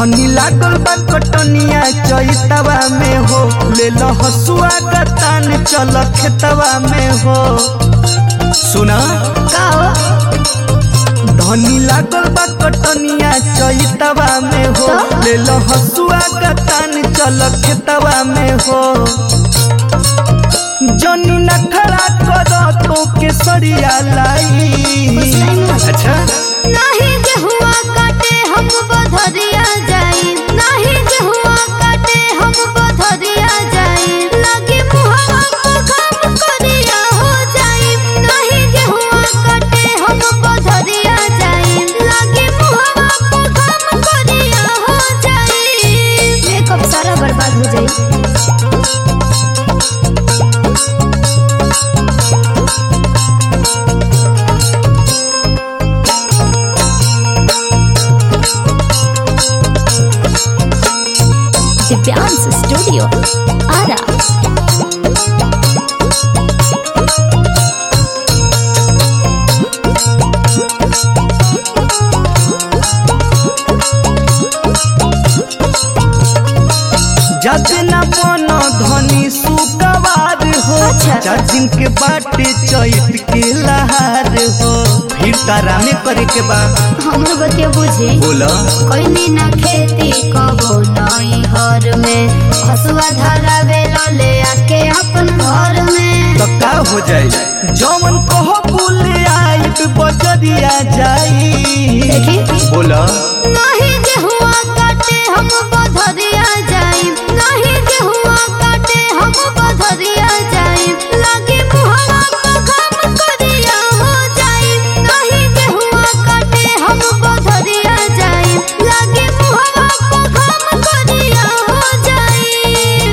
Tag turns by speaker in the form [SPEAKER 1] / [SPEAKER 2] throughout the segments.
[SPEAKER 1] धनी लागल बा कटनिया चैतवा में हो ले लो हसुआ का तान चल खेतवा में हो सुना
[SPEAKER 2] का हो
[SPEAKER 1] धनी लागल बा कटनिया चैतवा में हो
[SPEAKER 2] तो?
[SPEAKER 1] ले लो हसुआ का तान चल खेतवा में हो जनी नखरा कर तो केसरिया लाई अच्छा
[SPEAKER 2] नाही गेहुआ काटे हम बधरिया जाई नाही गेहुआ काटे हम बधरिया जाई लगे मुहवा पर काम करिया हो जाई नाही गेहुआ काटे हम बधरिया जाई लगे मुहवा पर काम करिया हो जाई मेकअप सारा बर्बाद हो जाई दिव्यांश स्टूडियो आरा
[SPEAKER 1] जाते न बनो धनी सुकवार हो
[SPEAKER 2] अच्छा।
[SPEAKER 1] चार दिन के बाटे चैत के लहार हो फिर तारा में करे के बा
[SPEAKER 2] हमर बतिया बुझी
[SPEAKER 1] बोला
[SPEAKER 2] कोई ना खेती कबो नई हर में हसुआ धारा बेलो ले आके अपन घर में
[SPEAKER 1] तो का हो जाए जौन कहो बोले आई बजरिया जाई
[SPEAKER 2] देखी
[SPEAKER 1] बोला
[SPEAKER 2] नहीं गेहुआ काटे हम बधरिया जाई नहीं गेहुआ काटे हम बधरिया जाई लागे मुहवा पर काम करिया हो जाई नहीं गेहुआ काटे हम बधरिया जाई लागे मुहवा पर काम करिया हो जाई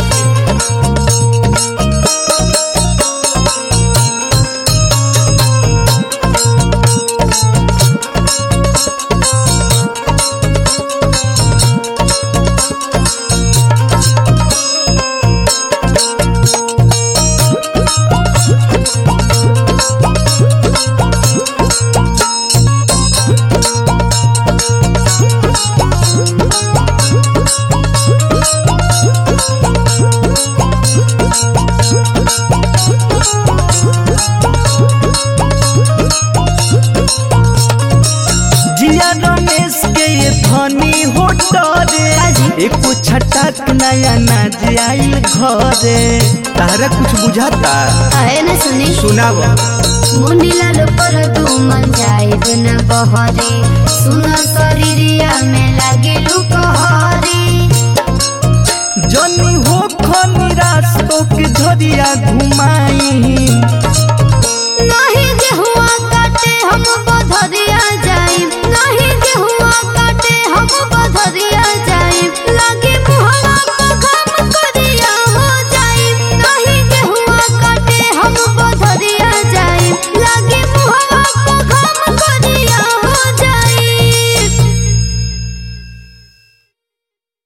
[SPEAKER 1] जिया रमेश के ये धनी हो डरे एको छटाक नया नाज आई घरे तारा कुछ बुझाता
[SPEAKER 2] आए न सुनी
[SPEAKER 1] सुनाव
[SPEAKER 2] मुंडिला पर तू मन जाए न बहरे सुन शरीरिया में